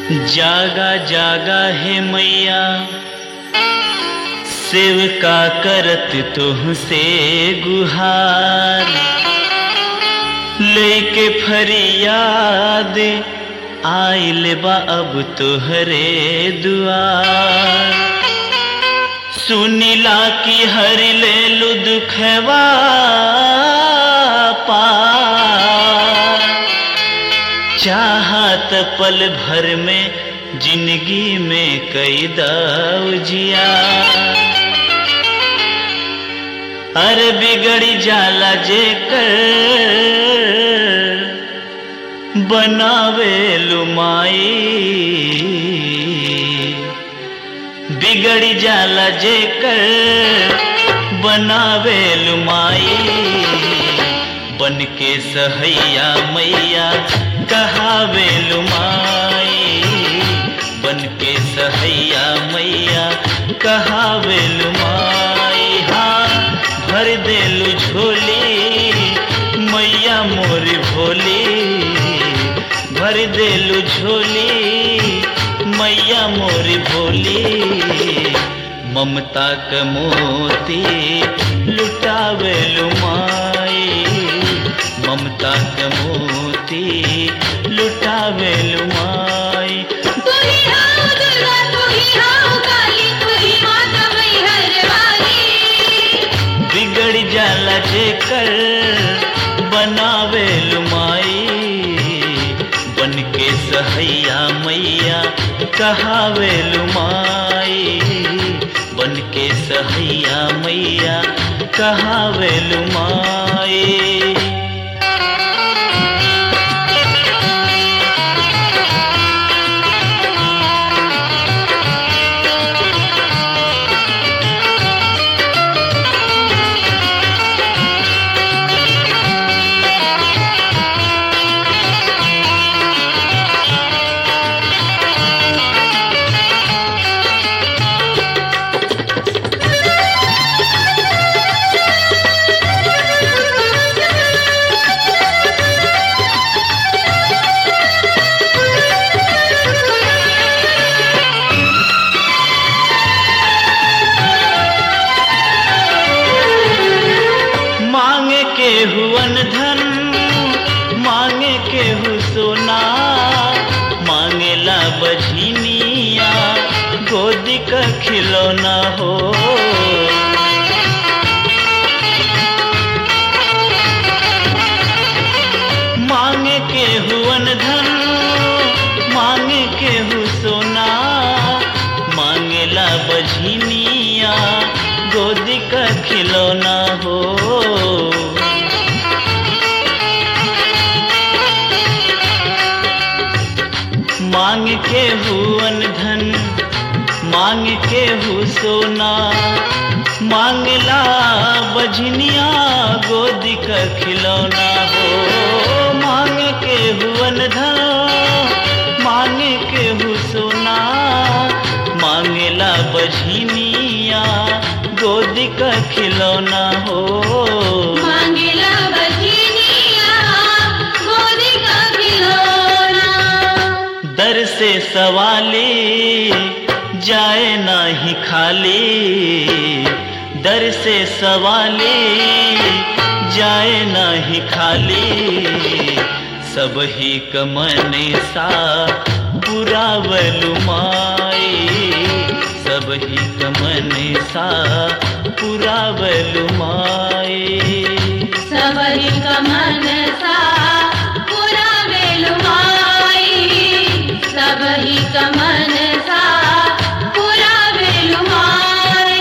जागा जागा है मैया सेवका करत तुहसे गुहार लेके फरियाद आइल बा अब तोहरे दुआर सुनिला की हर ले लु दुखवा पार चाहत पल भर में जिंदगी में कई जिया अरे बिगड़ी जाला जे कर बनावे लुमाई बिगड़ी जाला जे कर बनावे लुमाई बन के सहैया मैया कहावे लुमाई बन के सहैया मैया कहावे लुमाई हाँ भर देलु झोली मैया मोरी भोली भर देलु झोली मैया मोरी भोली ममता क मोती लुटावे लुमाई ममता क मोती लुटावे लुमाई तू ही आओ दुर्गा तू ही आओ काली तू ही माता मैहर वाली बिगड़ जाला जेकर बनावे लुमाई बन के सहैया मैया कहावे लुमाई बन के सहैया मैया कहावे लुमाई मांगे के हुवन धन मांगे के हु सोना मांगेला बझिनिया गोदी का खिलौना हो मांगे के हुवन धन मांगे के हु सोना मांगेला बझिनिया गोदी का खिलौना हो मांग के हुवन धन मांग के हु सोना मांगला बझनिया गोदी का खिलौना हो मांग के हुवन धन मांग के हु सोना मांगला बझनिया गोदी का खिलौना हो मांगेला बजनिया गोदी का खिलौना दर से सवाली जाए नाही खाली दर से सवाली जाए नाही खाली सब ही कमन सा पुरावलु माई सब ही कमन सा पुरावलु माई सबरी कमन सा पूरा वेलुमाई सबही कमन सा पूरा वेलुमाई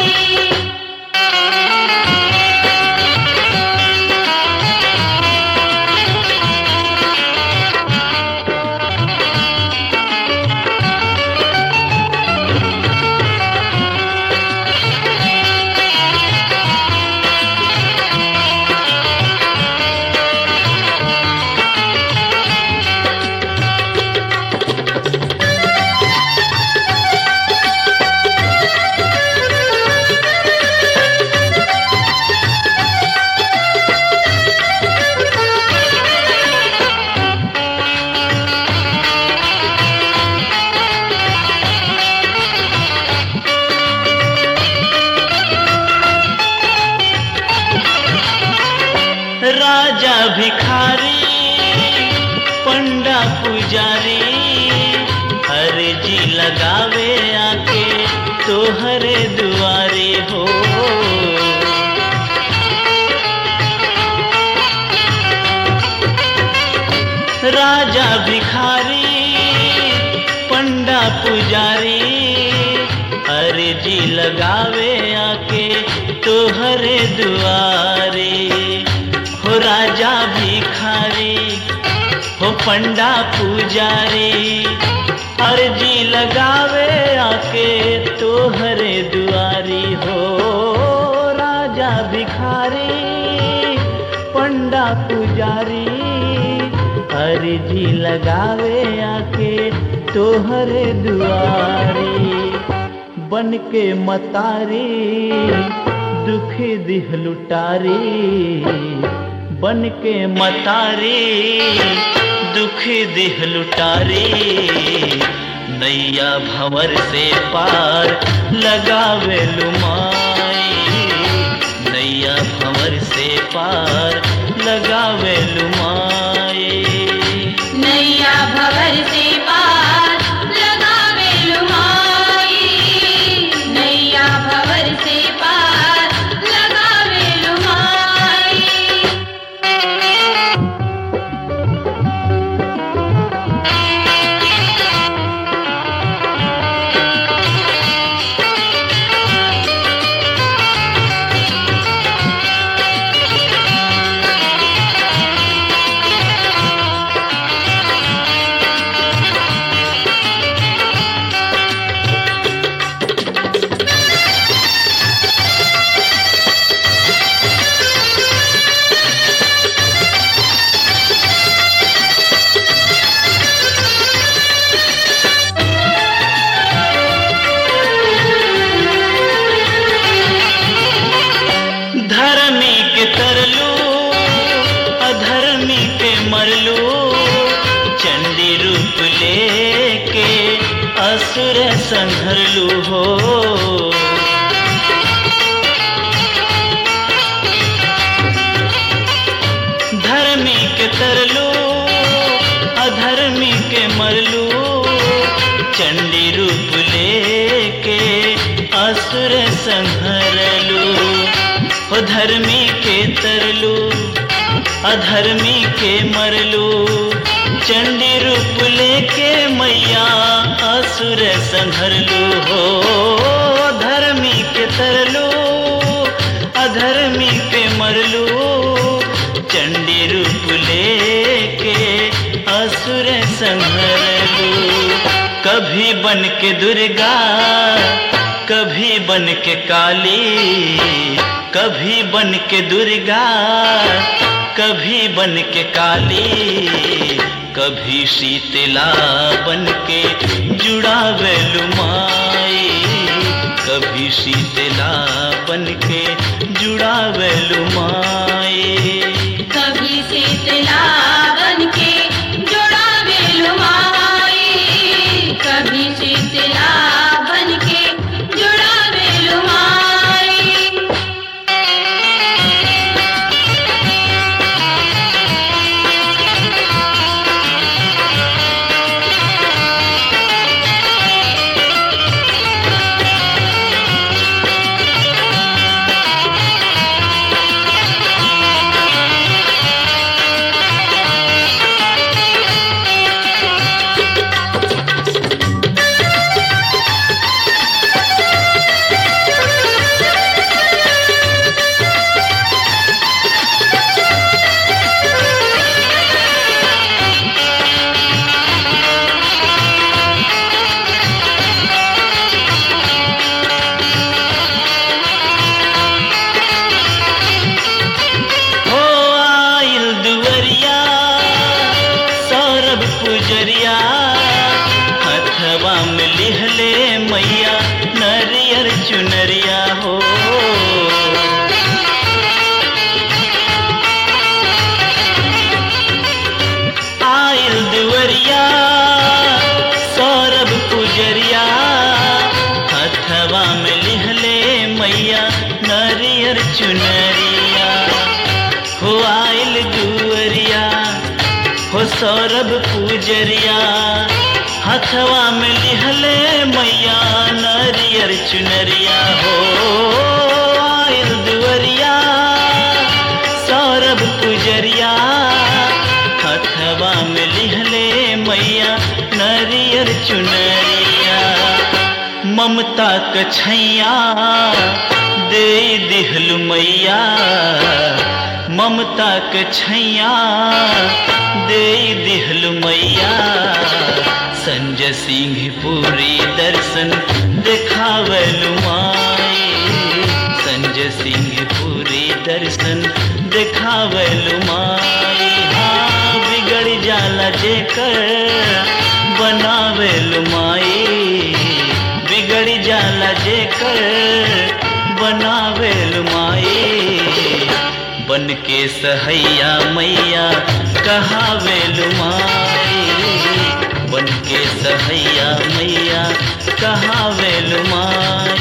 मांगे भिखारी पंडा पुजारी अर्जी लगावे आके तोहरे दुआरे हो राजा भिखारी पंडा पुजारी अर्जी लगावे आके तोहरे दुआरे हो राजा भिखारी हो पंडा पुजारी अर्जी लगावे आके तोहरे दुआरी हो राजा भिखारी पंडा पुजारी अर्जी लगावे आके तोहरे दुआरी बन के मतारी दुख दिह लुटारी बन के मतारी दुख दिह लुटारी नैया भंवर से पार लगावे लुमाई नैया भंवर से पार लगावे लुमाई नैया भवर से पार लगावे लुमाई नैया भवर से पार लगावे लुमाई धर्मी के तरलू अधर्मी के मरलू चंडी रूप लेके असुर संहरलू हो धर्मी के तरलू अधर्मी के मरलू चंडी रूप लेके असुर संहरलू हो धर्मी के तरलू अधर्मी के मरलू चंडी रूप लेके मैया असुर संहरलू हो धर्मी के तरलू अधर्मी के मरलू चंडी रूप लेके असुर संहरलू कभी बन के दुर्गा कभी बन के काली कभी बन के दुर्गा कभी बन के काली कभी शीतला बन के जुड़ावे लुमाई कभी शीतला बन के जुड़ावे लुमाई कभी शीतला बन के जोड़ावे लुमाई कभी शीतला बन के जोड़ावे लुमाई हो सौरभ पूजरिया हथवा में लिहले मैया नरियर चुनरिया हो आयल दुवरिया सौरभ पूजरिया हथवा में लिहले मैया नरियर चुनरिया ममता क छैया दे दिहलु मैया ममता क छैया दे दिहलु मैया संजय सिंह पूरी दर्शन देखावलु माई संजय सिंह पूरी दर्शन देखावलु माई हाँ बिगड़ जाला जेकर बनावेलु माई बिगड़ जाला जेकर बनावेलु माई बन के सहैया मैया कहावेलु माई बन के सहैया मैया कहावेलु माई